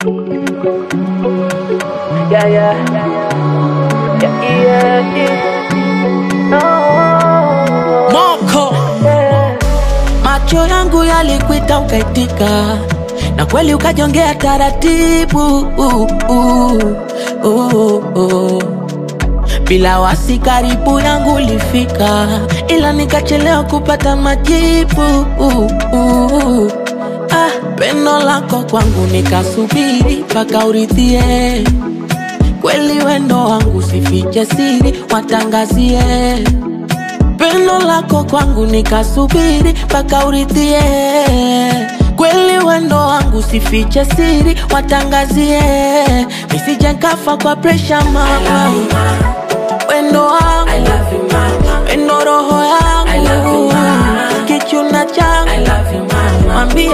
Yeah, yeah. Yeah, yeah, yeah. Oh, Moko yeah. macho yangu yalikuita ukaitika, na kweli ukajongea taratibu uh, uh, uh, uh. Bila wasi karibu yangu ulifika, ila nikachelewa kupata majibu uh, uh. Ah, pendo lako kwangu nikasubiri mpaka uridhie kweli wendo wangu sifiche siri watangazie pendo lako kwangu nikasubiri mpaka uridhie kweli wendo wangu sifiche siri watangazie nisije nkafa kwa presha mama wendo wangu wendo roho yangu kichuna changu mwambie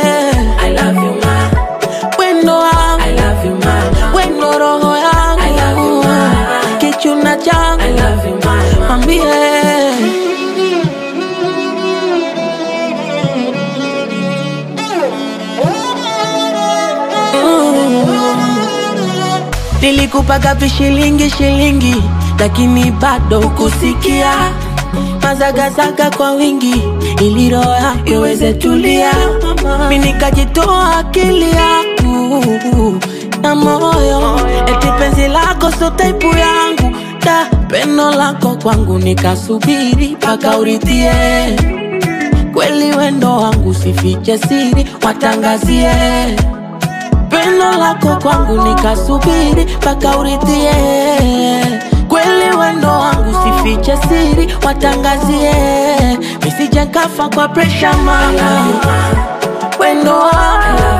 wendo wangu wendo roho yangu kichuna changu mwambie Nilikupaga vishilingi shilingi, lakini bado ukusikia mazagazaga kwa wingi, ili roho yako iweze tulia. Mi nikajitoa akili yangu na moyo, eti penzi lako so taipu yangu da pendo lako kwangu nikasubiri mpaka uridhie kweli wendo wangu sifiche siri watangazie pendo lako kwangu nikasubiri mpaka uridhie kweli wendo wangu sifiche siri watangazie nisije nkafa kwa presha mama wendo wangu